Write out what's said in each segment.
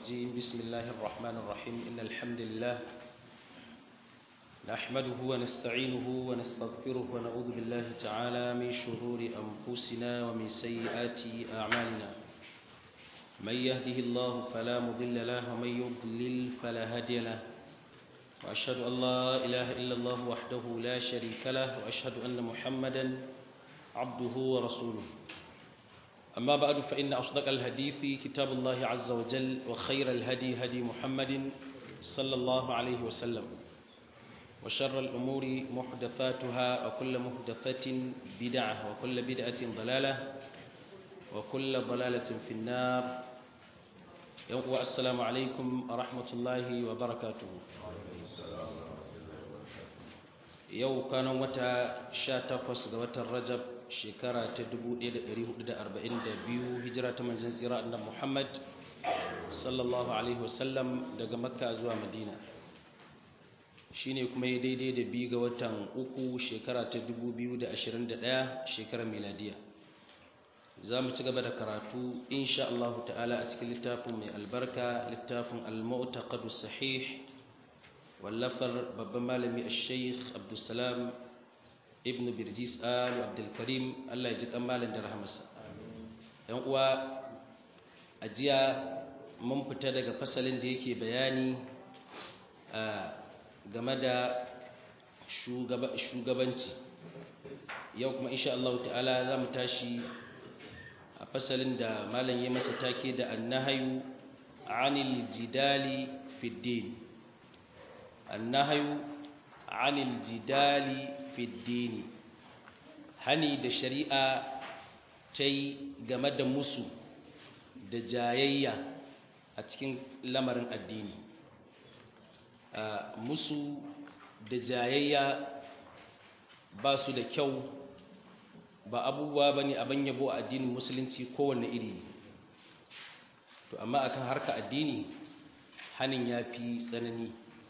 الرجيم بسم الله الرحمن الرحيم إن الحمد لله نحمده ونستعينه ونستغفره ونعوذ بالله تعالى من شرور أنفسنا ومن سيئات أعمالنا من يهده الله فلا مضل له ومن يضلل فلا هادي له وأشهد أن لا إله إلا الله وحده لا شريك له وأشهد أن محمدا عبده ورسوله أما بعد فإن أصدق الحديث كتاب الله عز وجل وخير الهدي هدي محمد صلى الله عليه وسلم وشر الأمور محدثاتها وكل محدثة بدعة وكل بدعة ضلالة وكل ضلالة في النار والسلام عليكم ورحمة الله وبركاته yau kanan wata 18 ga watan rajab shekara ta 1442 hijira ta manzon tsira annabi Muhammad sallallahu alaihi wasallam daga makka zuwa madina shine kuma ya daidai da biyu ga watan uku shekara ta 2021 shekarar miladiya za mu ci gaba da karatu insha Allah ta'ala a cikin littafin mai albarka littafin al-mu'taqadu sahih wallafar babban malami al-sheikh abdulsalam ibn birjis al abdulkarim allah ya ji kamalin da rahamarsa yan uwa a jiya mun fita daga fasalin da yake bayani game da shugabanci yau kuma insha Allah ta'ala za mu tashi a fasalin da malam ya masa take da annahayu anil jidali fid din النهي عن الجدال في الدين hani da shari'a ta yi game da musu da jayayya a cikin lamarin addini musu da jayayya ba su da kyau ba abubuwa ba ne abin yabo a addinin musulunci kowane iri to amma akan harka addini hanin ya fi tsanani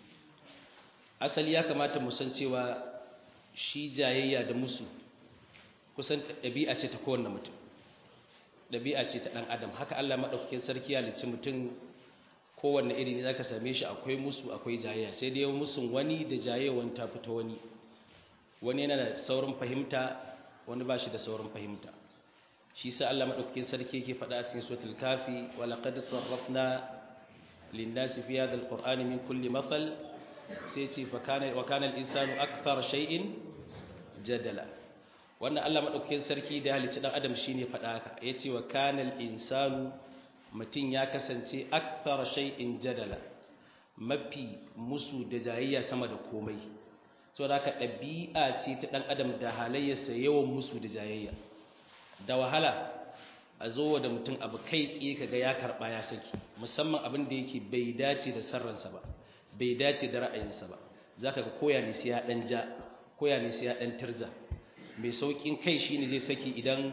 asali ya kamata mu san cewa shi jayayya da musu kusan ɗabi'a ce ta kowanne mutum ɗabi'a ce ta ɗan adam haka Allah maɗaukakin sarki ya lici mutum kowanne iri ne zaka same shi akwai musu akwai jayayya sai dai musun wani da jayayyawan ta fita wani wani yana da saurin fahimta wani ba shi da saurin fahimta shi sa Allah maɗaukakin sarki yake faɗa a cikin suratul kafi wa laqad sarrafna lin-nasi fi hadha al-qur'ani min kulli mathal sai ce wa kana al-insanu akthar shay'in jadala wannan Allah madaukakin sarki da halicci dan adam shine faɗa haka yace wa kana al-insanu mutun ya kasance akthar shay'in jadala mafi musu da jayayya sama da komai saboda haka ɗabi'a ce ta dan adam da halayyarsa yawan musu da jayayya da wahala a zo da mutum abu kai tsaye kaga ya karba ya saki musamman abin da yake bai dace da sarransa ba bai dace da ra'ayinsa ba za ka ga koya ne sai ya ɗan ja koya ne sai ya ɗan tirza mai sauƙin kai shi ne zai saki idan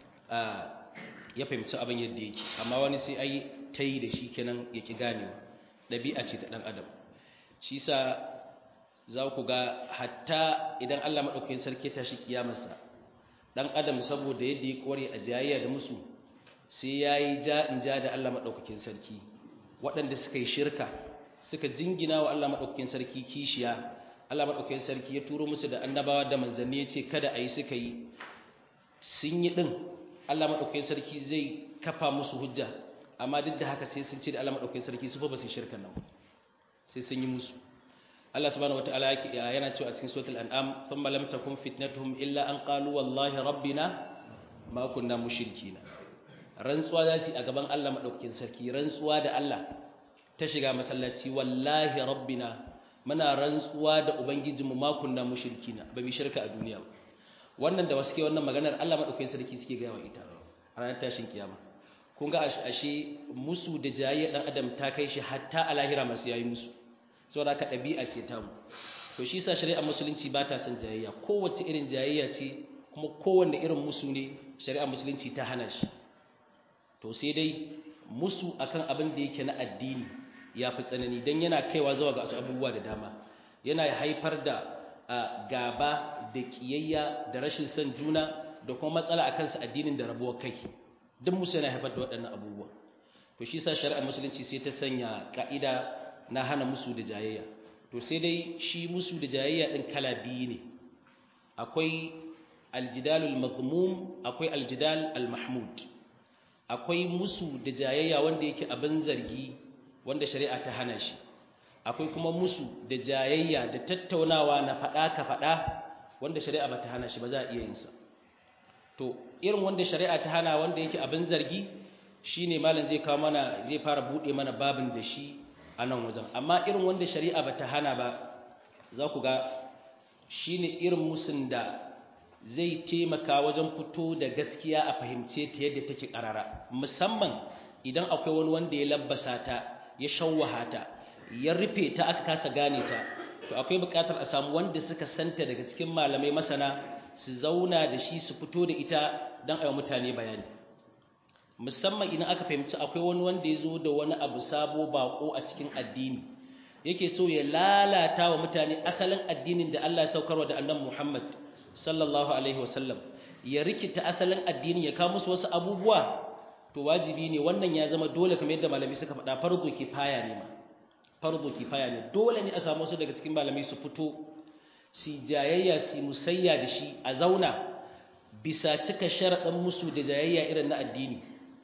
ya fahimci abin yadda yake amma wani sai ai ta yi da shi kenan ya ƙi ganewa ɗabi'a ce ta ɗan adam shi sa za ku ga hatta idan allah maɗaukakin sarki ta shi kiyamarsa ɗan adam saboda yadda ya ƙware a jayayya da musu sai ya yi ja in ja da allah maɗaukakin sarki waɗanda suka yi shirka suka jingina wa Allah maɗaukakin sarki kishiya Allah maɗaukakin sarki ya turo musu da annabawa da manzanni ya ce kada a yi suka yi sun yi ɗin Allah maɗaukakin sarki zai kafa musu hujja amma duk da haka sai sun ce da Allah maɗaukakin sarki su fa ba su shirka nan sai sun yi musu Allah subhanahu wataala yake yana cewa a cikin suratul an'am thumma lam takun fitnatuhum illa an qalu wallahi rabbina ma kunna mushrikina rantsuwa za su a gaban Allah maɗaukakin sarki rantsuwa da Allah ta shiga masallaci wallahi rabbina muna rantsuwa da ubangijinmu ma kunna mushrikina ba bi shirka a duniya ba wannan da wasu ke wannan maganar Allah madaukakin sarki suke gaya wa ita a ranar tashin kiyama kun ga ashe musu da jayayya dan adam ta kai shi hatta a lahira masu yayi musu saboda haka dabi'a ce ta mu to shi yasa shari'ar musulunci ba ta son jayayya kowace irin jayayya ce kuma kowanne irin musu ne shari'ar musulunci ta hana shi to sai dai musu akan abin da yake na addini ya fi tsanani don yana kaiwa zuwa ga wasu abubuwa da dama yana haifar da gaba da kiyayya da rashin son juna da kuma matsala akan su addinin da rabuwar kai duk musu yana haifar da waɗannan abubuwa to to shi sa shari'ar musulunci sai ta sanya ka'ida na hana musu da jayayya to sai dai shi musu da jayayya din kala biyu ne akwai aljidalul mazmum akwai aljidal almahmud akwai musu da jayayya wanda yake abin zargi wanda shari'a ta hana shi akwai kuma musu da jayayya da tattaunawa na faɗa ka faɗa wanda shari'a ba ta hana shi ba za a iya yin sa to irin wanda shari'a ta hana wanda yake abin zargi shine malam zai kawo mana zai fara bude mana babin da shi a nan wajen amma irin wanda shari'a ba ta hana ba za ku ga shine irin musun da zai taimaka wajen fito da gaskiya a fahimce ta yadda take karara musamman idan akwai wani wanda ya labbasa ta ya shawwaha ta ya rufe ta aka kasa gane ta to akwai buƙatar a samu wanda suka santa daga cikin malamai masana su zauna da shi su fito da ita don a yi mutane bayani musamman idan aka fahimci akwai wani wanda ya zo da wani abu sabo bako a cikin addini yake so ya lalata wa mutane asalin addinin da Allah ya saukarwa da annabi Muhammad sallallahu alaihi wasallam ya rikita asalin addini ya kawo musu wasu abubuwa to wajibi ne wannan ya zama dole kamar yadda malami suka faɗa farko kifaya ne ma farko kifaya ne dole ne a samu wasu daga cikin malamai su fito su jayayya su musayya da shi a zauna bisa cika sharaɗin musu da jayayya irin na addini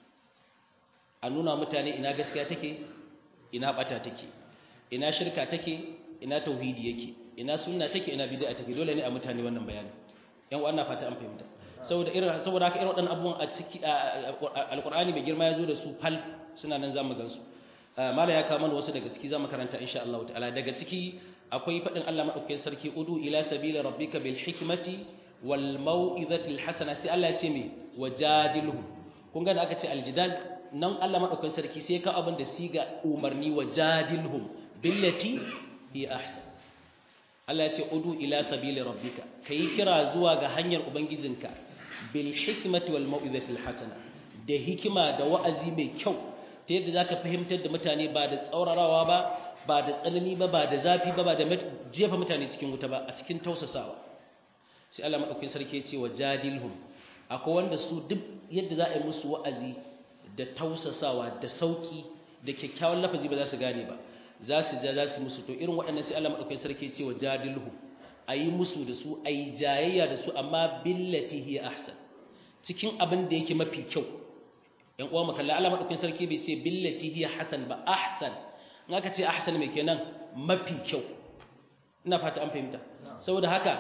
a nuna mutane ina gaskiya take ina ɓata take ina shirka take ina tauhidi yake ina sunna take ina bid'a take dole ne a mutane wannan bayani yan wannan fata an fahimta saboda irin saboda haka irin waɗannan abubuwan a ciki alqur'ani mai girma ya zo da su fal suna nan zamu gan su mala ya kawo mana wasu daga ciki zamu karanta insha Allah ta'ala daga ciki akwai fadin Allah madaukakin sarki udu ila sabila rabbika bil hikmati wal mau'izati al hasana sai Allah ya ce me wajadilhum kun ga da aka ce aljidal nan Allah madaukakin sarki sai ka abin da siga umarni wajadilhum billati hi ahsan Allah ya ce udu ila sabili rabbika kai kira zuwa ga hanyar ubangijinka bil hikmati wal mau'izati al hasana da hikima da wa'azi mai kyau ta yadda zaka fahimtar da mutane ba da tsaurarawa ba ba da tsanani ba ba da zafi ba ba da jefa mutane cikin wuta ba a cikin tausasawa sai Allah madaukakin sarki ya ce wa jadilhum akwai wanda su duk yadda za a yi musu wa'azi da tausasawa da sauki da kyakkyawan lafazi ba za su gane ba za su ja za su musu to irin waɗannan sai Allah madaukakin sarki ya ce wa jadilhum ayi musu da su ayi jayayya da su amma billati hi ahsan cikin abin da yake mafi kyau yan uwa makalla Allah madaukakin sarki bai ce billati hi hasan ba ahsan in aka ce ahsan mai kenan mafi kyau ina fata an fahimta saboda haka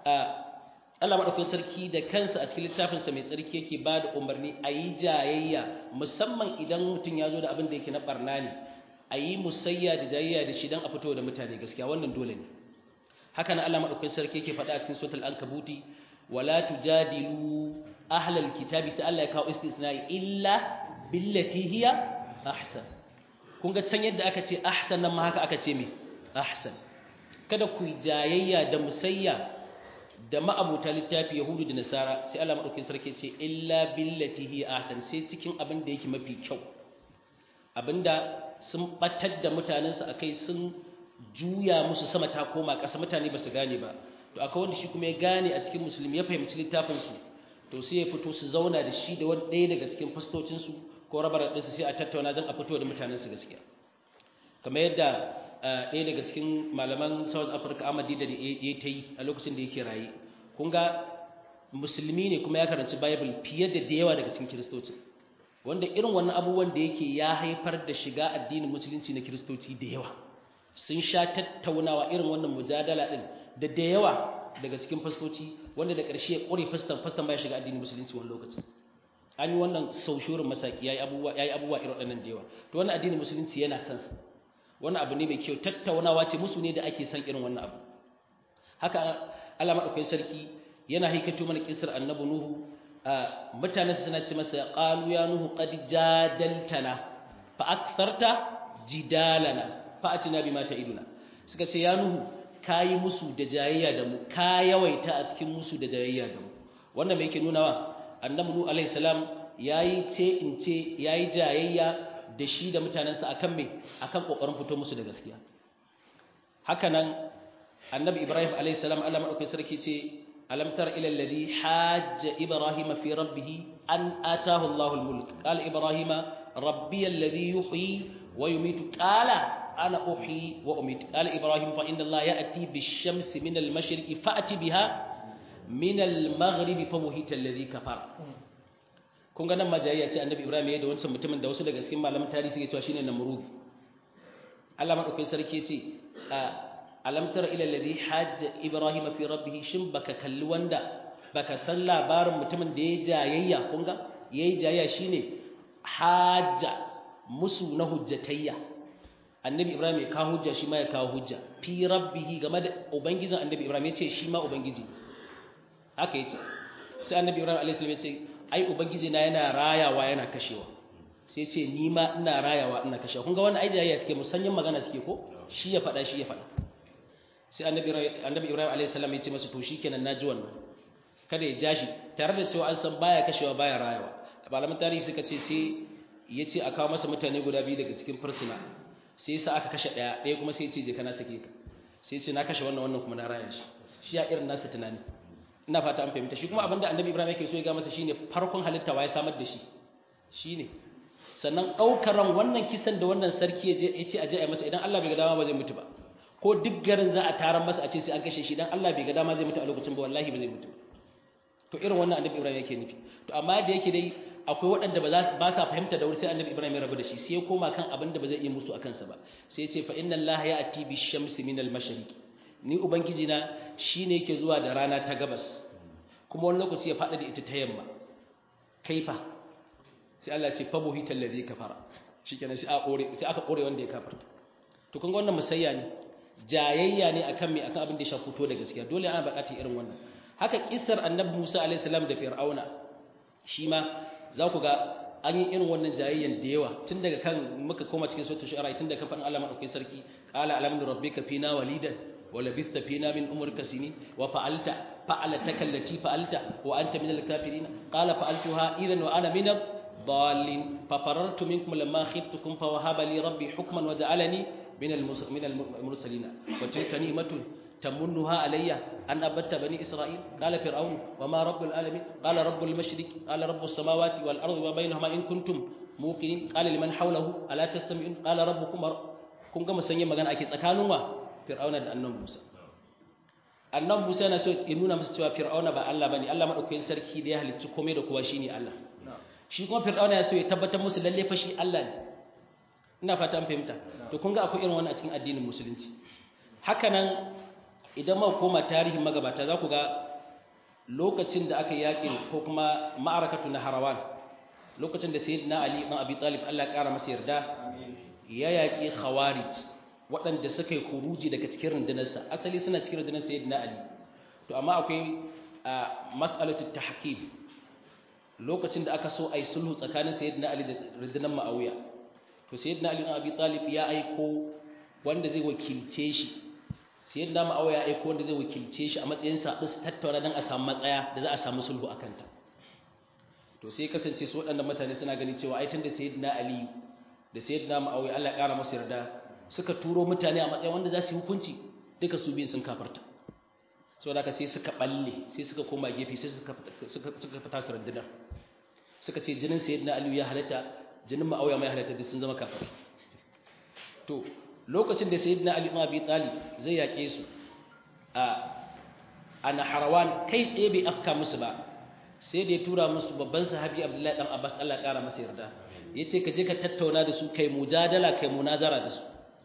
Allah madaukakin sarki da kansa a cikin littafin sa mai tsarki yake ba da umarni ayi jayayya musamman idan mutum ya zo da abin da yake na barna ne ayi musayya da jayayya da shi dan a fito da mutane gaskiya wannan dole ne haka nan Allah madaukakin sarki yake faɗa a cikin suratul ankabuti wala tujadilu ahlal kitabi sai Allah ya kawo istisna'i illa billati hiya ahsan kun ga can yadda aka ce ahsan nan ma haka aka ce me ahsan kada ku jayayya da musayya da ma'abuta littafi yahudu da nasara sai Allah madaukakin sarki ce illa billati hiya ahsan sai cikin abin da yake mafi kyau abinda sun batar da mutanensu akai sun juya musu sama ta koma ƙasa mutane ba su gane ba to akwai wanda shi kuma ya gane a cikin musulmi ya fahimci littafinsu to sai ya fito su zauna da shi da wani ɗaya daga cikin fastocinsu ko rabar ɗinsu sai a tattauna don a fito da mutanensu gaskiya kamar yadda ɗaya daga cikin malaman south africa amadi da ya ta yi a lokacin da yake raye kun ga musulmi ne kuma ya karanci bible fiye da da yawa daga cikin kiristoci wanda irin wannan abubuwan da yake ya haifar da shiga addinin musulunci na kiristoci da yawa sun sha tattaunawa irin wannan mujadala ɗin da da yawa daga cikin fastoci wanda da ƙarshe ya ƙure fastan fastan baya shiga addinin musulunci wani lokaci an yi wannan sau shurin masaki yayi abubuwa yayi abubuwa irin waɗannan da yawa to wannan addinin musulunci yana son sa wannan abu ne mai kyau tattaunawa ce musu ne da ake son irin wannan abu haka Allah madaukakin sarki yana haikato mana kisar annabi nuhu mutanen suna ce masa qalu ya nuhu qad jadaltana fa aktharta jidalana fa atina bima ta'iduna suka ce ya nuhu kayi musu da jayayya da mu ka yawaita a cikin musu da jayayya da mu wannan me yake nunawa annabi nuhu alaihi salam yayi ce in ce yayi jayayya da shi da mutanensa akan me akan kokarin fito musu da gaskiya haka nan annabi ibrahim alaihi salam Allah madaukakin sarki ce alam tar ila alladhi hajja ibrahim fi rabbih an ataahu Allahu almulk qala ibrahim rabbi alladhi yuhyi wa yumitu qala ana uhyi wa umitu qala ibrahim fa inna allaha ya'ti bish-shamsi min al-mashriqi fa'ti biha min al-maghribi fa buhita alladhi kafara kun ga nan majayya ce annabi ibrahim ya da wancan mutumin da wasu daga cikin malaman tarihi suke cewa shine namrud Allah madaukakin sarki ce alam tara ila alladhi hajja ibrahim fi rabbih shin baka kalli wanda baka san labarin mutumin da ya jayayya kun ga yayi jayayya shine hajja musu na hujjatayya annabi ibrahim ya kawo hujja shi ma ya kawo hujja fi rabbih game da ubangijin annabi ibrahim ya ce shi ma ubangiji haka yace sai annabi ibrahim alayhi salam ya ce ai ubangiji na yana rayawa yana kashewa sai ce ni ma ina rayawa ina kashewa kun ga wannan ai jayayya suke musanyin magana suke ko shi ya faɗa shi ya faɗa sai annabi annabi ibrahim alayhi salam ya ce masa to shikenan naji wannan kada ya jashi tare da cewa an san baya kashewa baya rayawa malaman tarihi suka ce sai ya ce a kawo masa mutane guda biyu daga cikin fursuna sai sa aka kashe ɗaya ɗaya kuma sai ya ce je kana sake ka sai ce na kashe wannan wannan kuma na raya shi shi ya irin nasa tunani ina fata an fahimta shi kuma abinda annabi ibrahim yake so ya ga masa shine farkon halitta wa ya samar da shi shine sannan ɗaukar ran wannan kisan da wannan sarki ya ce a je a masa idan Allah bai ga dama ba zai mutu ba ko duk garin za a taron masa a ce sai an kashe shi idan Allah bai ga dama zai mutu a lokacin ba wallahi ba zai mutu to irin wannan annabi ibrahim yake nufi to amma da yake dai akwai waɗanda ba ba sa fahimta da wuri sai annabi ibrahim ya rabu da shi sai ya koma kan abin da ba zai iya musu a kansa ba sai ya ce fa inna allaha ya'ti bi shamsi min al mashriqi ni ubangiji na shine yake zuwa da rana ta gabas kuma wani lokaci ya faɗa da ita ta yamma kaifa sai Allah ce fa buhital ladhi kafara shikenan sai aka kore sai aka kore wanda ya kafarta to kun ga wannan musayya ne jayayya ne akan me akan abin da ya shafi to da gaskiya dole ana buƙatar irin wannan haka kissar annabi Musa alaihi salam da Fir'auna shi ma za ku ga an yi irin wannan jayayyan da yawa tun daga kan muka koma cikin suratul shu'ara tun daga kan faɗin Allah madaukakin sarki qala alamdu rabbika fina walidan wa labista fina min umrika sinin wa fa'alta fa'alataka allati fa'alta wa anta minal kafirin qala fa'altuha idan wa ana minad dallin fa farartu minkum lamma khiftukum fa wahaba li rabbi hukman wa ja'alani minal minal mursalin wa tilka ni'matun تمنها علي أن أبت بني إسرائيل قال فرعون وما رب العالمين قال رب المشرك قال رب السماوات والأرض وبينهما إن كنتم موقنين قال لمن حوله ألا تستمعون قال ربكم kun ga musanyen magana ake tsakanin wa fir'auna da annabi Musa annabi Musa yana so ya nuna masa cewa fir'auna ba Allah bane Allah madaukakin sarki da ya halicci komai da kowa shine Allah shi kuma fir'auna ya so ya tabbatar musu lalle fa shi Allah ne ina fata an fahimta to kun ga akwai irin wannan a cikin addinin musulunci haka nan idan ma koma tarihin magabata za ku ga lokacin da aka yaƙi ko kuma ma'arakatu na harawan lokacin da sayyidina ali ibn abi talib Allah ya ƙara masa yarda ya yaƙi khawarij waɗanda suka yi kuruji daga cikin rundunarsa asali suna cikin rundunar sayyidina ali to amma akwai mas'alatu tahkim lokacin da aka so a yi sulhu tsakanin sayyidina ali da rundunar ma'awiya to sayyidina ali ibn abi talib ya aiko wanda zai wakilce shi sai yadda ma'awa ya aiko wanda zai wakilce shi a matsayin saɓin su tattauna don a samu matsaya da za a samu sulhu a kanta to sai kasance su waɗannan mutane suna gani cewa aitan da sayyidina ali da sayyidina ma'awa Allah ya ƙara masa yarda suka turo mutane a matsayin wanda za su yi hukunci duka su biyun sun kafarta saboda haka sai suka balle sai suka koma gefe sai suka suka fita su rundunar suka ce jinin sayyidina ali ya halatta jinin ma'awa mai halatta duk sun zama kafir to lokacin da sayyidina ali ibn abi talib zai yake su a ana harawan kai tsaye bai afka musu ba sai da ya tura musu babban sahabi abdullahi dan abbas Allah kara masa yarda yace ka je ka tattauna da su kai mujadala kai munazara da su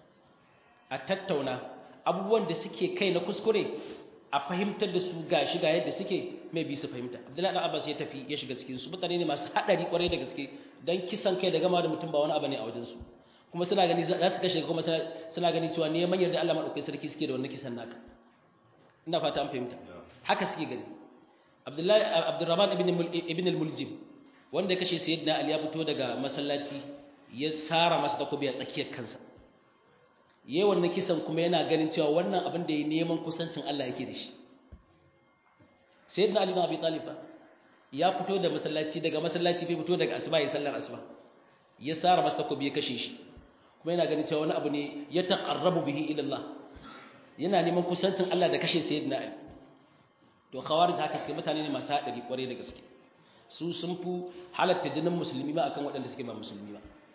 a tattauna abubuwan da suke kai na kuskure a fahimtar da su gashi ga yadda suke mai bi su fahimta abdullahi dan abbas ya tafi ya shiga cikin su mutane ne masu hadari kwarai da gaske dan kisan kai da gama da mutum ba wani abu ne a wajen su kuma suna gani za su kashe kuma suna gani cewa neman yarda Allah madaukakin sarki suke da wannan kisan naka ina fata an fahimta haka suke gani Abdullahi Abdurrahman ibn ibn al-Muljim wanda ya kashe Sayyidina Ali ya fito daga masallaci ya sara masa takobi a tsakiyar kansa yayin wannan kisan kuma yana ganin cewa wannan abin da ya neman kusancin Allah yake da shi Sayyidina Ali ibn Abi Talib ya fito da masallaci daga masallaci bai fito daga asuba ya sallar asuba ya sara masa takobi ya kashe shi kuma yana ganin cewa wani abu ne ya taqarrabu bihi ila Allah yana neman kusancin Allah da kashe sayyidina Ali to khawarij haka suke mutane ne masu hadari kware da gaske su sun fi halatta jinin musulmi ba akan waɗanda suke ba musulmi ba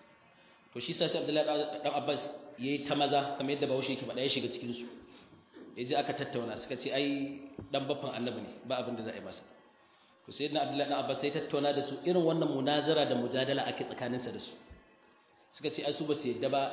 to shi sa sai Abdullahi dan Abbas yayi ta maza kamar yadda Bahaushe yake faɗa ya shiga cikin su yaje aka tattauna suka ce ai dan baffan annabi ne ba abin da za a yi masa to sai na Abdullahi dan Abbas sai tattauna da su irin wannan munazara da mujadala ake tsakaninsa da su suka ce ai su ba su yadda ba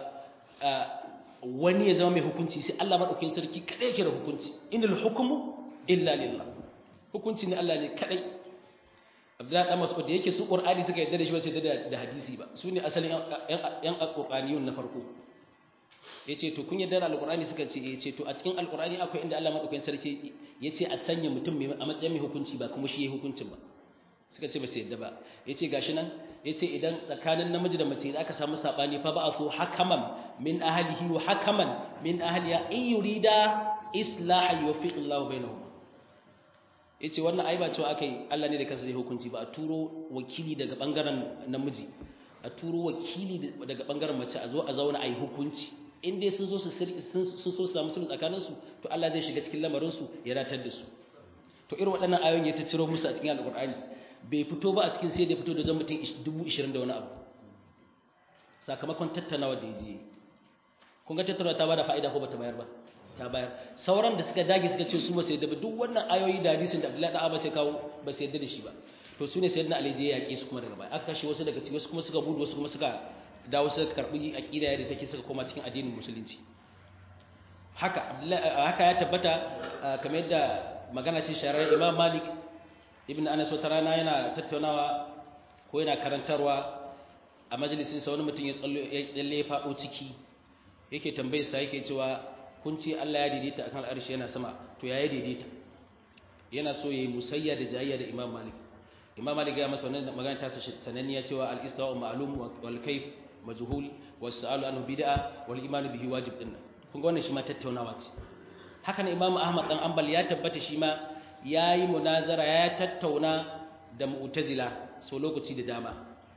wani ya zama mai hukunci sai Allah madaukakin sarki kadai yake da hukunci innal hukmu illa lillah hukunci ne Allah ne kadai Abdullahi dan Mas'ud da yake su Qur'ani suka yadda da shi ba sai da da hadisi ba su ne asalin yan alqur'aniyun na farko yace to kun yadda da alqur'ani suka ce yace to a cikin alqur'ani akwai inda Allah madaukakin sarki yace a sanya mutum mai a matsayin mai hukunci ba kuma shi yayi hukuncin ba suka ce ba su yadda ba yace gashi nan yace idan tsakanin namiji da mace aka samu sabani fa ba'athu hakaman min ahlihi wa hakaman min ahliya in yurida islahan yuwaffiqillahu bainahum yace wannan ai ba cewa akai Allah ne da kansa zai hukunci ba a turo wakili daga bangaren namiji a turo wakili daga bangaren mace a zo a zauna ai hukunci in dai sun zo su sun so su samu sulhu tsakanin su to Allah zai shiga cikin lamarin su ya ratar da su to irin waɗannan ayoyin ya ta ciro musu a cikin alqur'ani bai fito ba a cikin sai da fito da zan mutum 20 da wani abu sakamakon tattaunawa da yaje kun ga tattaunawa ta bada fa'ida ko bata bayar ba ta bayar sauran da suka dage suka ce su ba sai da duk wannan ayoyi da hadisin da Abdullahi da Abbas ya kawo ba sai da shi ba to sune sayyidina Ali je ya yake su kuma daga baya aka kashe wasu daga cikin wasu kuma suka budu wasu kuma suka dawo suka karbi aqida yadda take suka koma cikin addinin musulunci haka haka ya tabbata kamar yadda magana ce sharar Imam Malik ibn Anas wata rana yana tattaunawa ko yana karantarwa a majalisin sa wani mutum ya tsalle ya faɗo ciki yake tambayar sa yake cewa kun ce Allah ya daidaita akan arshi yana sama to ya daidaita yana so yayi musayya da jayayya da Imam Malik Imam Malik ya masa wannan magana ta sananniya cewa al-istiwa ma'lum wal kayf majhul was su'alu anhu bid'a wal iman bihi wajib din kun ga wannan shi ma tattaunawa ce haka ne Imam Ahmad dan Ambal ya tabbata shi ma yayi munazara ya tattauna da mu'tazila so lokaci da dama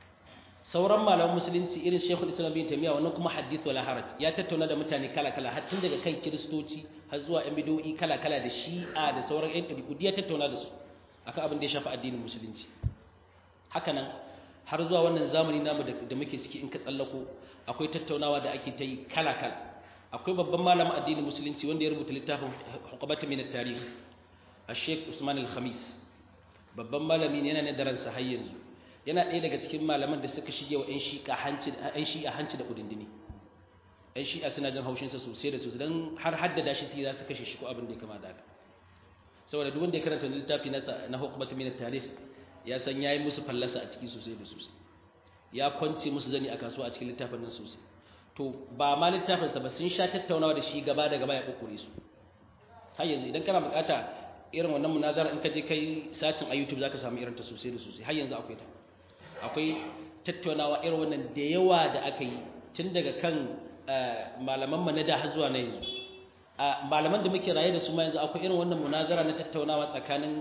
sauran malaman musulunci irin Sheikhul Islam bin Taymiyyah wannan kuma hadith wala haraj ya tattauna da mutane kala-kala har tun daga kan kiristoci har zuwa yan bid'o'i kala-kala da Shi'a da sauran yan ɗabi'u ya tattauna da su akan abin da ya shafi addinin musulunci haka nan har zuwa wannan zamani namu da muke ciki in ka tsallako akwai tattaunawa da ake ta yi kala-kala akwai babban malamin addinin musulunci wanda ya rubuta littafin hukumatu min at-tarikh Sheikh Usman al-Khamis babban malami ne yana ne daransa har yanzu yana ɗaya daga cikin malaman da suka shige wa 'yan shi'a hanci da kudindini 'yan shi'a suna jin haushinsa sosai da sosai don har haddada shi za su kashe shi ko abin da ya kama da haka saboda duk wanda ya karanta littafi nasa na hukumatu min tarikh ya san yayi musu fallasa a ciki sosai da sosai ya kwance musu zani a kasuwa a cikin littafin nan sosai to ba ma littafin sa ba sun sha tattaunawa da shi gaba da gaba ya kokore su har yanzu idan kana bukata irin wannan munazara in ka je kai sacin a YouTube zaka samu irin ta sosai da sosai har yanzu akwai ta akwai tattaunawa irin wannan da yawa da aka yi tun daga kan malaman mu na da har zuwa na yanzu malaman da muke raye da su ma yanzu akwai irin wannan munazara na tattaunawa tsakanin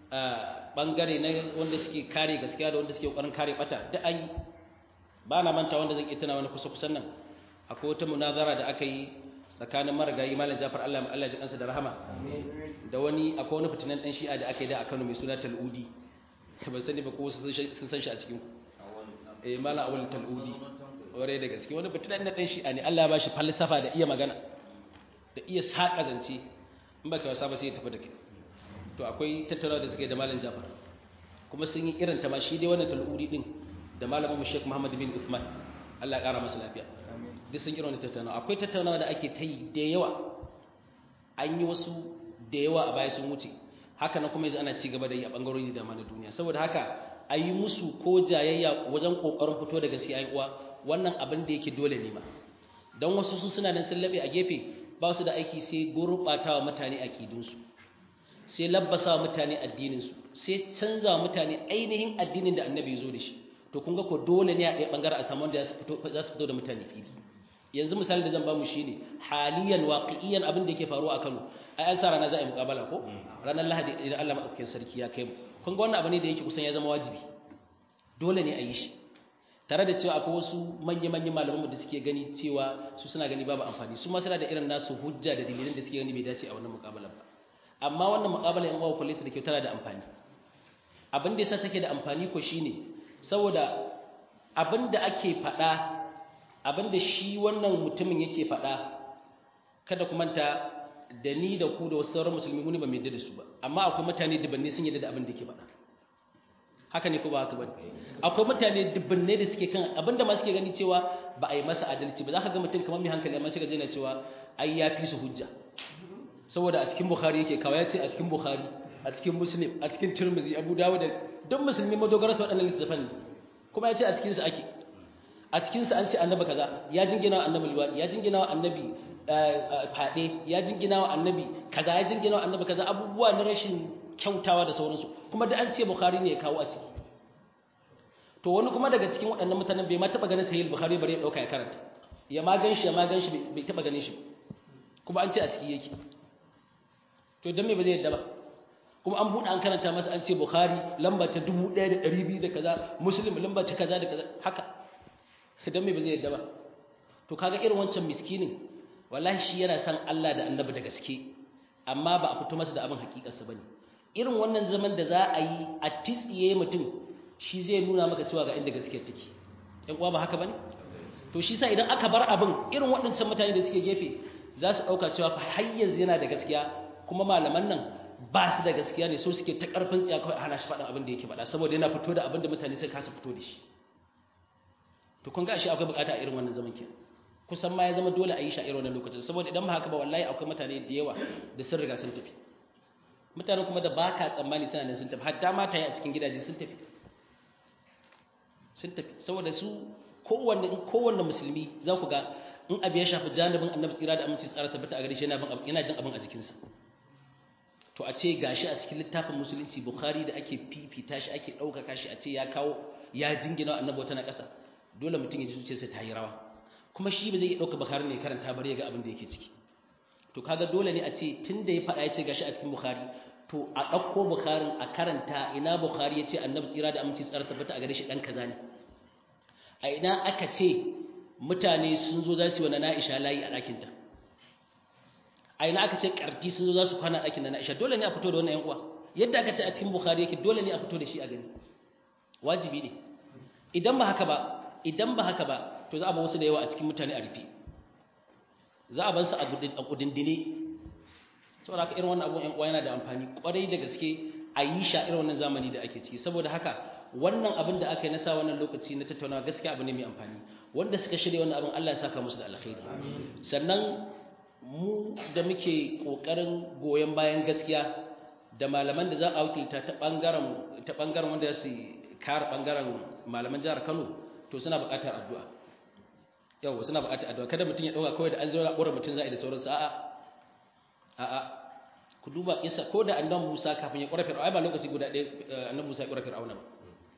bangare na wanda suke kare gaskiya da wanda suke kokarin kare bata da an yi ba na manta wanda zan iya tana wani kusa kusan nan akwai wata munazara da aka yi tsakanin marigayi malam Jafar Allah Allah ji kansa da rahama da wani akwai wani fitinan dan shi'a da aka yi da a Kano mai suna Tal'udi ban sani ba ko sun san shi a cikin ku eh malam awal Tal'udi ware da gaske wani fitinan dan shi'a ne Allah ya bashi falsafa da iya magana da iya saka zance in baka wasa ba sai ya tafi da kai to akwai tattaunawa da suke da malam Jafar kuma sun yi irin ta ma shi dai wannan Tal'udi din da malamin mu Sheikh Muhammad bin Uthman Allah ya kara masa lafiya duk sun irin tattaunawa akwai tattaunawa da ake ta yi da yawa an yi wasu da yawa a baya sun wuce haka na kuma yanzu ana ci gaba da yi a bangarori da na duniya saboda haka a yi musu ko jayayya wajen kokarin fito da gaskiya ai uwa wannan abin da yake dole ne ma don wasu su suna nan sun labe a gefe ba su da aiki sai gurbatawa mutane aqidunsu sai labbasa mutane addininsu sai canza mutane ainihin addinin da annabi zo da shi to kun ga ko dole ne a ɗaya ɓangare a samu wanda za su fito da mutane fili yanzu misali da zan ba mu shine haliyan waqi'iyan abin da yake faruwa a Kano ai an sa rana za a yi muƙabala ko ranar Lahadi idan Allah madaukakin sarki ya kai mu kun ga wannan abu ne da yake kusan ya zama wajibi dole ne a yi shi tare da cewa akwai wasu manya-manyan malamanmu da suke gani cewa su suna gani babu amfani su ma suna da irin nasu hujja da dalilin da suke gani bai dace a wannan muƙabala ba amma wannan muƙabala in wawa kullata da kyau tana da amfani abin da yasa take da amfani ko shine saboda abin da ake faɗa abinda shi wannan mutumin yake faɗa kada ku manta da ni da ku da wasu sauran musulmi muni ba mai da su ba amma akwai mutane dubanne sun yadda da abin da yake faɗa haka ne ko ba haka bane akwai mutane dubanne da suke kan abinda ma suke gani cewa ba a yi masa adalci ba za ka ga mutum kamar mai hankali amma shiga jina cewa ai ya fi su hujja saboda a cikin bukhari yake kawo ya ce a cikin bukhari a cikin muslim a cikin tirmidhi abu dawud duk musulmi madogara su waɗannan littattafan ne kuma ya ce a cikin su ake a cikin su an ce annabi kaza ya jingina wa annabi liwadi ya jingina wa annabi fade ya jingina wa annabi kaza ya jingina wa annabi kaza abubuwa na rashin kyautawa da sauransu kuma da an ce bukhari ne ya kawo a ciki to wani kuma daga cikin waɗannan mutanen bai ma taɓa ganin sahih bukhari bare ya ɗauka ya karanta ya ma gan shi ya ma gan shi bai taɓa ganin shi kuma an ce a ciki yake to don me ba zai yadda ba kuma an buɗe an karanta masa an ce bukhari lamba ta dubu ɗaya da ɗari biyu da kaza muslim lamba ta kaza da kaza haka don me ba zai yadda ba to kaga irin wancan miskinin wallahi shi yana son Allah da annabi da gaske amma ba a fito masa da abin hakikarsa bane irin wannan zaman da za a yi a titsiye mutum shi zai nuna maka cewa ga inda gaskiyar take ɗan uwa ba haka bane to shi sa idan aka bar abin irin waɗancan mutane da suke gefe za su ɗauka cewa fa har yanzu yana da gaskiya kuma malaman nan ba su da gaskiya ne so suke ta ƙarfin tsiya kawai hana shi faɗin abin da yake faɗa saboda yana fito da abin da mutane suka kasa fito da shi to kun ga shi akwai bukata a irin wannan zaman kenan kusan ma ya zama dole a yi shi a irin wannan lokacin saboda idan ba haka ba wallahi akwai mutane da yawa da sun riga sun tafi mutane kuma da ba ka tsammani suna nan sun tafi hatta mata a cikin gidaje sun tafi sun tafi saboda su kowanne kowanne musulmi za ku ga in abu ya shafi janibin annabi tsira da aminci tsara tabbata a gare shi yana jin abin a jikinsa to a ce gashi a cikin littafin musulunci bukhari da ake fifita shi ake ɗaukaka shi a ce ya kawo ya jingina annabi wata na ƙasa dole mutum ya ji zuciyarsa ta yi rawa kuma shi ba zai iya ɗauka bukhari ne karanta bari ya ga abin da yake ciki to kaga dole ne a ce tun da ya faɗa ya ce gashi a cikin bukhari to a ɗauko bukharin a karanta ina bukhari ya ce annabi tsira da aminci tsara tabbata a gare shi ɗan kaza ne a ina aka ce mutane sun zo za su yi wa na'isha layi a ɗakinta a ina aka ce ƙarti sun zo za su kwana a ɗakin na'isha dole ne a fito da wannan yan uwa yadda aka ce a cikin bukhari yake dole ne a fito da shi a gani wajibi ne idan ba haka ba idan ba haka ba to za a ba wasu da yawa a cikin mutane a rufe za a bar su a kudindine saboda haka irin wannan abun yan uwa yana da amfani kwarai da gaske a yi sha irin wannan zamani da ake ciki saboda haka wannan abin da aka yi na sa wannan lokaci na tattaunawa gaskiya abu ne mai amfani wanda suka shirya wannan abin Allah ya saka musu da alkhairi sannan mu da muke kokarin goyon bayan gaskiya da malaman da za a wakilta ta bangaren ta bangaren wanda su kare bangaren malaman jihar Kano to suna buƙatar addu'a yawa suna buƙatar addu'a kada mutum ya dauka kawai da an zo na ƙura mutum za a yi da sauransu a'a a'a ku duba isa ko da annabi Musa kafin ya ƙura Fir'auna ai ba lokaci guda ɗaya annabi Musa ya ƙura Fir'auna ba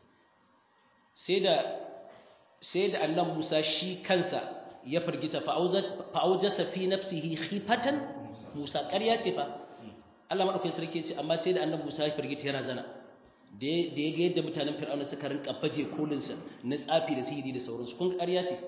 sai da sai da annabi Musa shi kansa ya firgita fa'aujasa fi nafsihi khifatan Musa ƙarya ce fa Allah madaukakin sarki ce amma sai da annabi Musa ya firgita yana zana da ya ga yadda mutanen Fir'auna suka rinka baje kolin sa na tsafi da sihiri da sauransu kun ƙarya ce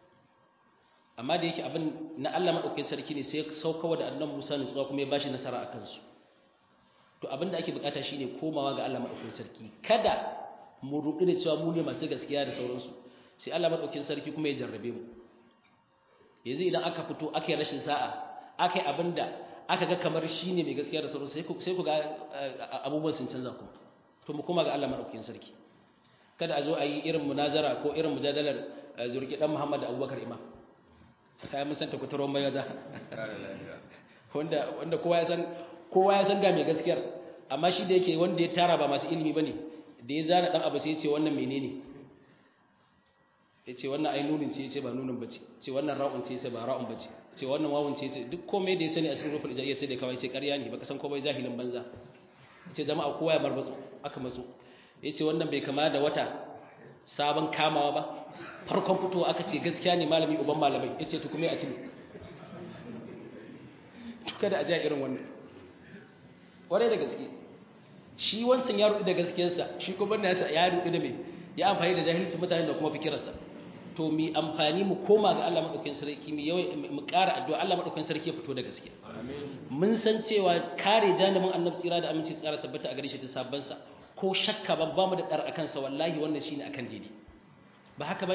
amma da yake abin na Allah madaukakin sarki ne sai ya saukawa da annabi Musa ne tsawa kuma ya bashi nasara akan su to abin da ake bukata shine komawa ga Allah madaukakin sarki kada mu rudu da cewa mu ne masu gaskiya da sauransu sai Allah madaukakin sarki kuma ya jarrabe mu yanzu idan aka fito aka yi rashin sa'a aka yi abinda aka ga kamar shine mai gaskiya da sauransu sai ku sai ku ga abubuwan sun canza kuma to mu koma ga Allah madaukakin sarki kada a zo a yi irin munazara ko irin mujadalar zurki dan Muhammad da Abubakar Imam kai mun santa kutaron bayaza wanda wanda kowa ya san kowa ya san ga mai gaskiyar amma shi da yake wanda ya tara ba masu ilimi bane da ya zana dan abu sai ya ce wannan menene ya ce wannan ai nunin ce ya ce ba nunin bace ce wannan ra'un ce ya ce ba ra'un bace ce wannan wawun ce ya ce duk komai da ya sani a cikin rufin ijaiya sai da kawai sai ƙarya ne baka san komai jahilin banza ya ce jama'a kowa ya marbatsu aka matsu ya ce wannan bai kama da wata sabon kamawa ba farkon fitowa aka ce gaskiya ne malami uban malamai ya ce tukume a cini tuka da ajiya irin wannan ƙwarai da gaske shi wancan ya rudu da gaskiyarsa shi kuma nasa ya rudu da mai ya amfani da jahilci mutane da kuma fikirarsa to mi amfani mu koma ga Allah madaukakin sarki mu yawai mu ƙara addu'a Allah madaukakin sarki ya fito da gaskiya mun san cewa kare janibin annabi tsira da aminci tsara tabbata a gare shi ta sabban sa ko shakka ban ba mu da dar akan sa wallahi wannan shine akan daidai ba haka bane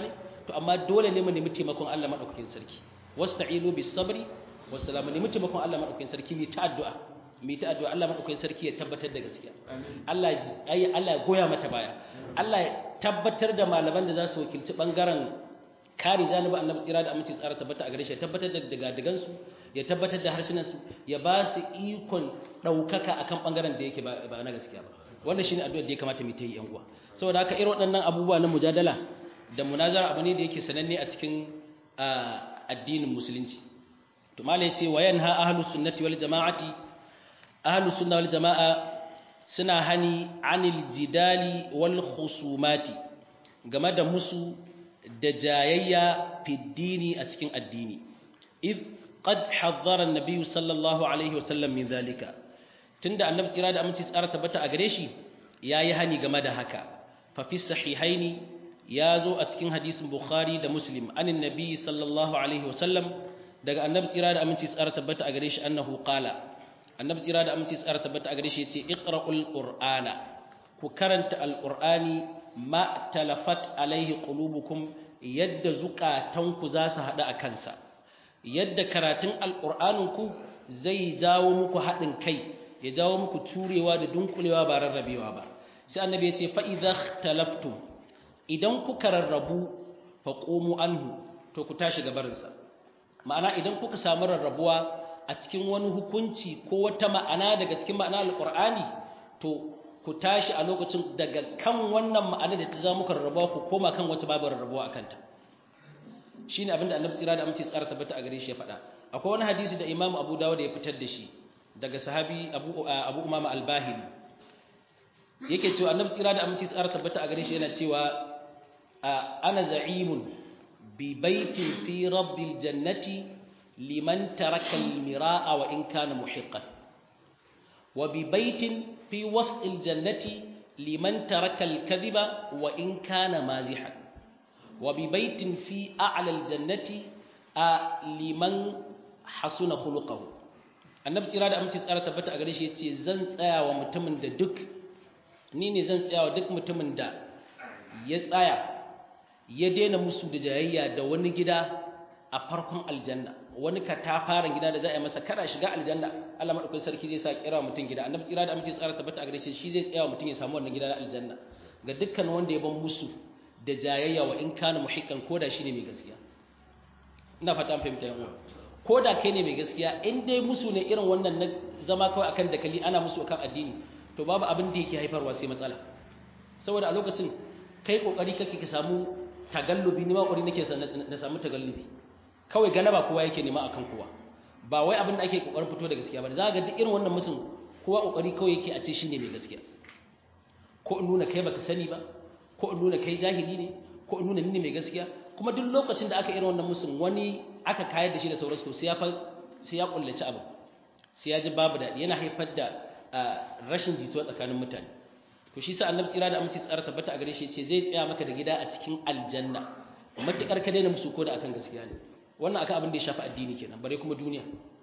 to amma dole ne mu nemi taimakon Allah madaukakin sarki wasta'inu bis sabri was salam nemi taimakon Allah madaukakin sarki mu ta addu'a mu ta addu'a Allah madaukakin sarki ya tabbatar da gaskiya Allah ai Allah ya goya mata baya Allah ya tabbatar da malaman da za su wakilci bangaren kare janibi annabi tsira da aminci tsara tabbata a gare shi ya tabbatar da daga su ya tabbatar da harsunan su ya ba su ikon daukaka akan bangaren da yake ba na gaskiya ba wannan shine addu'ar da ya kamata mu ta yi yan uwa saboda haka irin waɗannan abubuwa na mujadala da munazara abu ne da yake sananne a cikin addinin musulunci to malai ce wa yanha ahlus sunnati wal jama'ati ahlus sunna wal jama'a suna hani anil jidali wal khusumati game da musu da jayayya fiddini a cikin addini id qad hazzara an-nabiy sallallahu alaihi wasallam min zalika tunda annabi tsira da aminci tsara tabbata a gare shi yayi hani game da haka fa fi sahihaini ya zo a cikin hadisin bukhari da muslim anin nabiy sallallahu alaihi wasallam daga annabi tsira da aminci tsara tabbata a gare shi annahu qala annabi tsira da aminci tsara tabbata a gare shi yace iqra'ul qur'ana ku karanta alqur'ani ma talafat alaihi qulubukum yadda zukatanku za su hada a kansa yadda karatun alqur'aninku zai jawo muku hadin kai ya jawo muku turewa da dunkulewa ba rarrabewa ba sai annabi yace fa idza ikhtalaftum idan kuka rarrabu faqumu anhu to ku tashi gabarinsa ma'ana idan kuka samu rarrabuwa a cikin wani hukunci ko wata ma'ana daga cikin ma'ana alqur'ani to ku tashi a lokacin daga kan wannan ma'ana da ta zama muka rarrabuwa ku koma kan wacce babu rarrabuwa akan ta shine abinda annabi tsira da amince tsara tabbata a gare shi ya faɗa akwai wani hadisi da Imam Abu Dawud ya fitar da shi daga sahabi Abu Abu Umama al-Bahili yake cewa annabi tsira da amince tsara tabbata a gare shi yana cewa ana za'imun bi baitin fi rabbil jannati liman taraka al-mira'a wa in kana muhiqqan wa bi baitin fi was'il jannati liman taraka al-kadhiba wa in kana mazihan wa bi baitin fi a'la al-jannati liman hasuna khuluquhu annabi tsira da amince tsara tabbata a gare shi yace zan tsaya wa mutumin da duk ni ne zan tsaya wa duk mutumin da ya tsaya ya daina musu da jayayya da wani gida a farkon aljanna wani katafaren gida da za a yi masa kada shiga aljanna Allah madaukakin sarki zai sa kira mutum gida annabi tsira da amince tsara tabbata a gare shi shi zai tsaya mutum ya samu wannan gida na aljanna ga dukkan wanda ya ban musu da jayayya wa in kana muhiqqan koda shine mai gaskiya ina fata an fahimta yan uwa koda kai ne mai gaskiya in dai musu ne irin wannan na zama kawai akan dakali ana musu akan addini to babu abin da yake haifarwa sai matsala saboda a lokacin kai kokari kake ka samu tagallubi ni ma kokari nake na samu tagallubi kawai galaba kowa yake nema akan kowa ba wai abin da ake kokarin fito da gaskiya ba za ga duk irin wannan musun kowa kokari kawai yake a ce shine mai gaskiya ko in nuna kai baka sani ba ko in nuna kai jahili ne ko in nuna ni ne mai gaskiya kuma duk lokacin da aka irin wannan musun wani aka kayar da shi da sauransu sai ya fa sai ya kullaci abu sai ya ji babu daɗi yana haifar da rashin jituwa tsakanin mutane to shi sa annabi tsira da aminci tsara tabbata a gare shi ce zai tsaya maka da gida a cikin aljanna matukar ka daina musu ko da akan gaskiya ne wannan akan abin da ya shafi addini kenan bare kuma duniya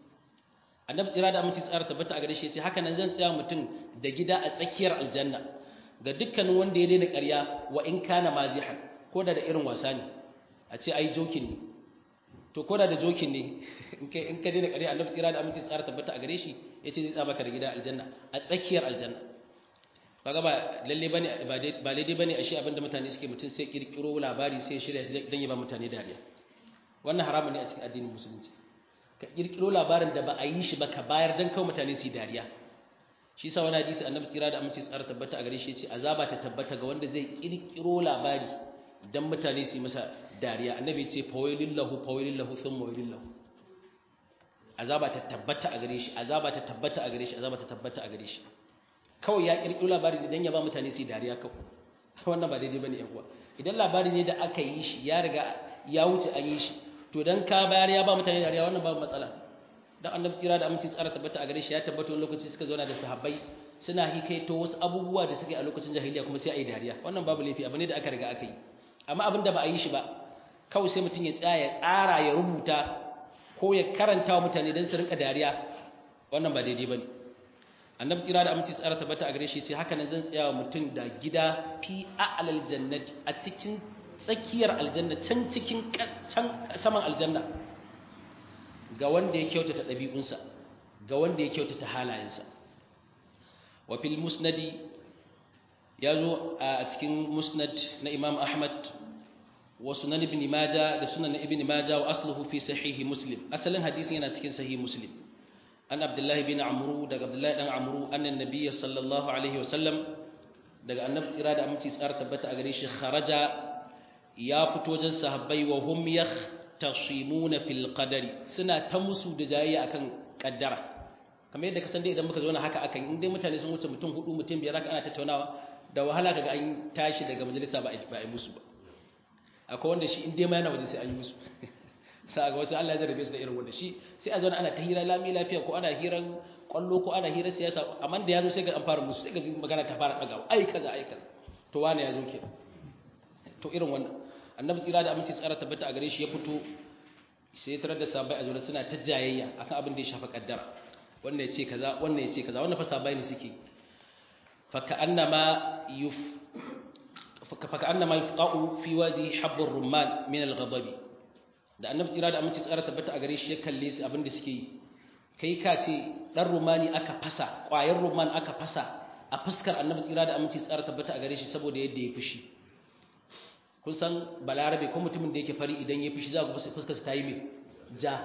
annabi tsira da aminci tsara tabbata a gare shi ce haka nan zan tsaya mutum da gida a tsakiyar aljanna ga dukkanin wanda ya daina ƙarya wa in kana mazihan ko da da irin wasa ne a ce ai jokin ne to ko da da jokin ne in kai in ka daina ƙarya annabi tsira da aminci tsara tabbata a gare shi yace zai tsaya maka da gida aljanna a tsakiyar aljanna kaga ba lalle bane ba lalle bane ashe abinda mutane suke mutun sai kirkiro labari sai shirya shi dan ya ba mutane dariya wannan haramun ne a cikin addinin musulunci ka kirkiro labarin da ba a yi shi ba ka bayar dan kawai mutane su yi dariya shi sa wani hadisi annabi tsira da aminci tsara tabbata a gare shi yace azaba ta tabbata ga wanda zai kirkiro labari dan mutane su yi masa dariya annabi yace fawailillahu fawailillahu thumma wailillahu azaba ta tabbata a gare shi azaba ta tabbata a gare shi azaba ta tabbata a gare shi kawai ya kirkiro labari ne dan ya ba mutane su yi dariya kawai wannan ba daidai bane yan uwa idan labari ne da aka yi shi ya riga ya wuce an yi shi to dan ka bayar ya ba mutane dariya wannan babu matsala dan annabi tsira da aminci tsara tabbata a gare shi ya tabbata wani lokaci suka zauna da sahabbai suna hikaito wasu abubuwa da suka yi a lokacin jahiliya kuma sai a yi dariya wannan babu laifi abu ne da aka riga aka yi amma abin da ba a yi shi ba kawai sai mutum ya tsaya ya tsara ya rubuta ko ya karanta wa mutane don su rinka dariya wannan ba daidai ba ne annabi tsira da aminci tsara tabbata a gare shi ce haka nan zan tsaya wa mutum da gida fi a'lal jannati a cikin tsakiyar aljanna can cikin can saman aljanna ga wanda ya kyautata ɗabi'unsa ga wanda ya kyautata halayensa wa fil musnadi ya zo a cikin musnad na imam ahmad wa sunan ibn majah da sunan ibn majah wa asluhu fi sahihi muslim asalin hadisin yana cikin sahih muslim an abdullahi bin amru daga abdullahi dan amru annan nabiyyi sallallahu alaihi wa sallam daga annabi tsira da aminci tsara tabbata a gare shi kharaja ya fito wajen sahabbai wa hum yahtasimuna fil qadari suna ta musu da jayayya akan kaddara kamar yadda ka san dai idan muka zauna haka akan in dai mutane sun wuce mutum hudu mutum biyar haka ana tattaunawa da wahala kaga an tashi daga majalisa ba a yi musu ba akwai wanda shi in dai ma yana waje sai an yi musu sai ga wasu Allah ya jarabe su da irin wanda shi sai a zauna ana ta hira lami lafiya ko ana hiran kwallo ko ana hirar siyasa amma da yazo sai ga an fara musu sai ga magana ta fara dagawa ai kaza ai kaza to wani yazo ke to irin wannan annabi tsira da aminci tsara tabbata a gare shi ya fito sai tarar da sabai a zuwa suna ta jayayya akan abin da ya shafa kaddara wannan ya ce kaza wannan ya ce kaza wannan fa sabai ne suke fa ka'annama yuf fa ka'annama yufqa'u fi waji habbur rumman min al-ghadabi da annabi tsira da aminci tsara tabbata a gare shi ya kalle su abin da suke yi kai ka ce dan rumani aka fasa ƙwayar ruman aka fasa a fuskar annabi tsira da aminci tsara tabbata a gare shi saboda yadda ya fushi kun san balarabe ko mutumin da yake fari idan ya fushi za ku fuskar ta yi mai ja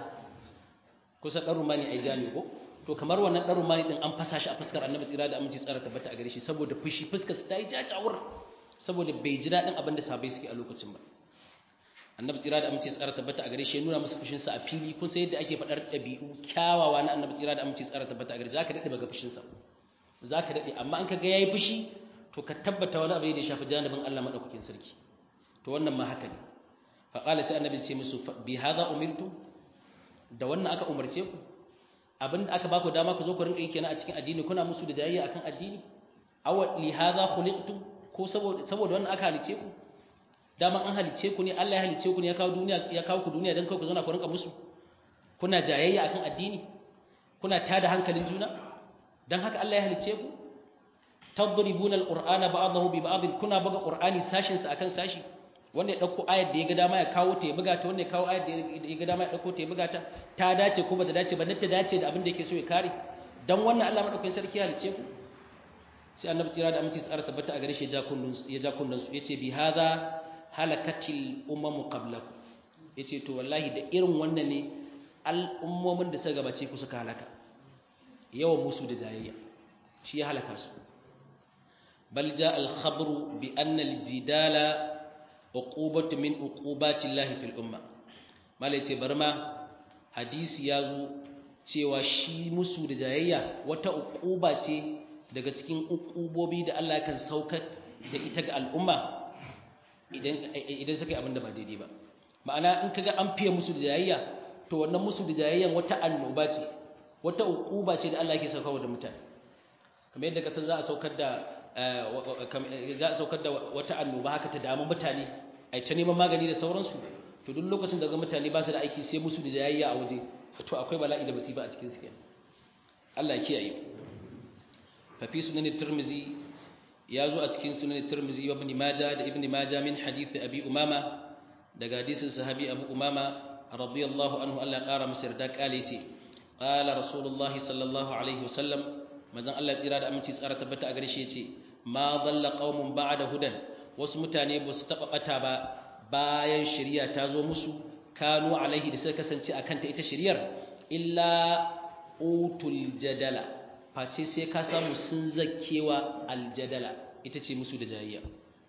kusan dan rumani ai ja ne ko to kamar wannan dan rumani din an fasa shi a fuskar annabi tsira da aminci tsara tabbata a gare shi saboda fushi fuskar ta yi ja jawur saboda bai ji daɗin abin da sabai suke a lokacin ba annabi tsira da amince tsara tabbata a gare shi ya nuna musu fushin sa a fili kun sai yadda ake faɗar ɗabi'u kyawawa na annabi tsira da amince tsara tabbata a gare zaka dade baga fushin sa zaka dade amma an kaga yayi fushi to ka tabbata wani abu ne da ya shafi janibin Allah madaukakin sarki to wannan ma haka ne fa qala sai annabi ce musu bi hadha umirtu da wannan aka umarce ku abinda aka baku dama ku zo ku rinka yi kenan a cikin addini kuna musu da jayayya akan addini aw li hadha khuliqtum ko saboda saboda wannan aka halice ku dama an halice ku ne Allah ya halice ku ne ya kawo duniya ya kawo ku duniya dan kai ku zauna ku rinka musu kuna jayayya akan addini kuna tada hankalin juna dan haka Allah ya halice ku tadribuna alqur'ana ba'dahu bi ba'd kuna buga qur'ani sashin sa akan sashi wanda ya dauko ayar da ya ga dama ya kawo ta ya buga ta wanda ya kawo ayar da ya ga dama ya dauko ta ya buga ta ta dace ko bata dace ba dan ta dace da abin da yake so ya kare dan wannan Allah madaukakin sarki ya halice ku sai annabi tsira da aminci tsara tabbata a gare shi ya ja kullun ya ja kullun su yace bi hadha halakatil umamu qablakum yace to wallahi da irin wannan ne al'ummomin da suka gabace ku suka halaka yawan musu da jayayya shi ya halaka su bal jaa al khabru bi anna al jidala uqubatu min uqubati llahi fil umma malai ce barma hadisi ya zo cewa shi musu da jayayya wata uquba ce daga cikin uqubobi da Allah kan saukar da ita ga al'umma idan suka yi abin da ba daidai ba ma'ana in kaga an fiye musu da jayayya to wannan musu da jayayyan wata annoba ce wata ukuba ce da Allah yake saukarwa da mutane kamar yadda kasan za a saukar da za a saukar da wata annoba haka ta damu mutane ai ta neman magani da sauransu to duk lokacin da ga mutane ba su da aiki sai musu da jayayya a waje to akwai bala'i da musiba a cikin su kenan Allah ya kiyaye fa fi sunan tirmizi ya zo a cikin sunan Tirmidhi wa Ibn Majah da Ibn Majah min hadith Abi Umama daga hadisin sahabi Abu Umama radiyallahu anhu Allah ƙara masa yarda kale ce qala Rasulullah sallallahu alaihi wasallam manzon Allah tsira da aminci tsara tabbata a gare shi yace ma dhalla qaumun ba'da hudan wasu mutane ba su taba bata ba bayan shari'a ta zo musu kanu alaihi da suka kasance akan ta ita shari'ar illa utul jadala face sai ka samu sun zakkewa aljadala ita ce musu da jayayya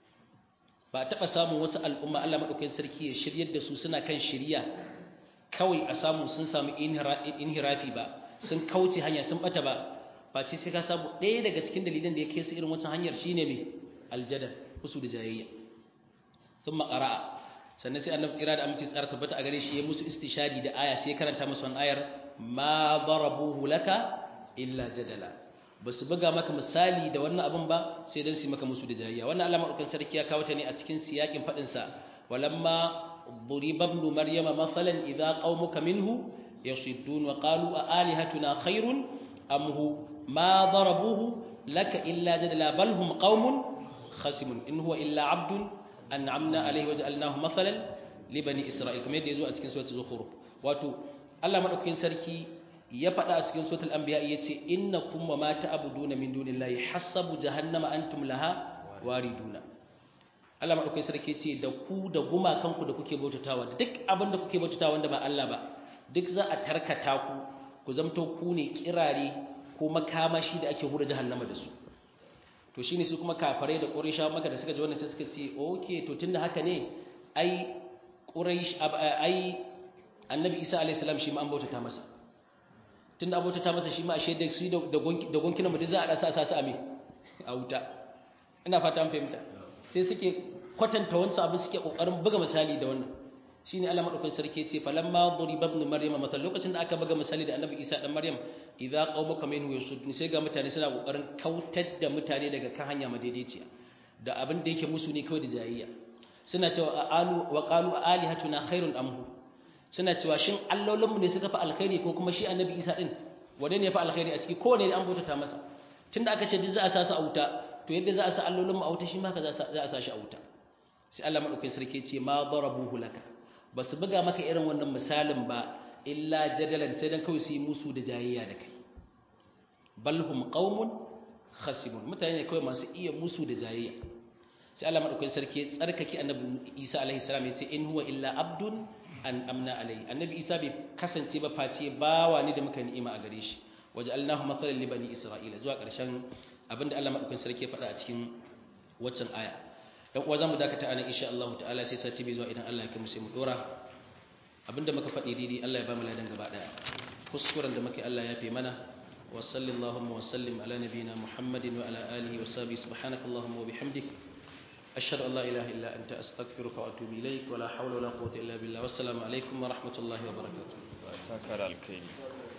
ba taɓa samun wasu al'umma Allah maɗaukakin sarki ya shiryar da su suna kan shirya kawai a samu sun samu inhirafi ba sun kauce hanya sun ɓata ba face sai ka samu ɗaya daga cikin dalilan da ya kai su irin wancan hanyar shine mai aljadal musu da jayayya sun maƙara'a sannan sai annabi tsira da aminci tsara tabbata a gare shi ya musu istishadi da aya sai karanta musu wannan ayar ma darabuhu laka illa jadala ba su buga maka misali da wannan abin ba sai dan su maka musu da jayayya wannan Allah madaukakin sarki ya kawo ta ne a cikin siyakin fadin sa walamma duriba ibn maryama masalan idza qaumuka minhu yasuddun wa qalu a alihatuna khairun am hu ma darabuhu laka illa jadala bal hum qaumun khasimun in huwa illa abdun an'amna alaihi waja'alnahu mathalan li bani isra'il kamar yadda yazo a cikin suratul zukhruf wato Allah madaukakin sarki ya faɗa a cikin suratul anbiya yace innakum wa ma ta'buduna min dunillahi hasabu jahannama antum laha wariduna Allah madaukakin sarki yace da ku da gumakanku da kuke bautatawa duk abin da kuke bautatawa wanda ba Allah ba duk za a tarkata ku ku zamto ku ne kirare ko makamashi da ake hura jahannama da su to shine su kuma kafare da quraisha maka da suka ji wannan sai suka ce okay to tunda haka ne ai quraish ai annabi isa alayhi salam shi ma an bautata masa tunda an bautata masa shi ma ashe da shi da da gonkinan mu za a dasa sa su ame a wuta ina fata an fahimta sai suke kwatanta wancan abin suke kokarin buga misali da wannan shine Allah madaukakin sarki yace falamma duriba ibn maryam matal lokacin da aka buga misali da annabi isa dan maryam idza qaumuka minhu yasuddun sai ga mutane suna kokarin kautar da mutane daga kan hanya madaidaiciya da abin da yake musu ne kawai da jayayya suna cewa alu wa qalu alihatuna khairun amhu suna cewa shin allolinmu ne suka fi alkhairi ko kuma shi annabi isa din wane ne ya fi alkhairi a ciki kowane ne an bautata masa tunda aka ce duk za a sa su a wuta to yadda za a sa allolinmu a wuta shi ma ka za a sa shi a wuta sai Allah madaukakin sarki ce ma darabuhu laka ba su buga maka irin wannan misalin ba illa jadalan sai dan kawai su yi musu da jayayya da kai balhum qaumun khasibun mutane ne kawai masu iya musu da jayayya sai Allah madaukakin sarki tsarkake annabi Isa alaihi salam ya ce in huwa illa abdun an amna alai annabi Isa bai kasance ba face bawa ne da muka ni'ima a gare shi waja'alnahu mathalan li bani isra'ila zuwa ƙarshen abinda Allah madaukakin sarki ya faɗa a cikin waccan aya dan uwa zamu dakata anan insha Allah ta'ala sai sati bai zuwa idan Allah ya kai mu sai mu dora abinda muka faɗi daidai Allah ya ba mu ladan gaba daya kuskuren da muke Allah ya fi mana wa sallallahu wa sallim ala nabiyyina Muhammadin wa ala alihi wa sahbihi subhanakallahumma wa bihamdik ashhadu an la ilaha illa anta astaghfiruka wa atubu ilaik wa la hawla wa la quwwata illa billah wassalamu alaikum wa rahmatullahi wa barakatuh sakar alkhairi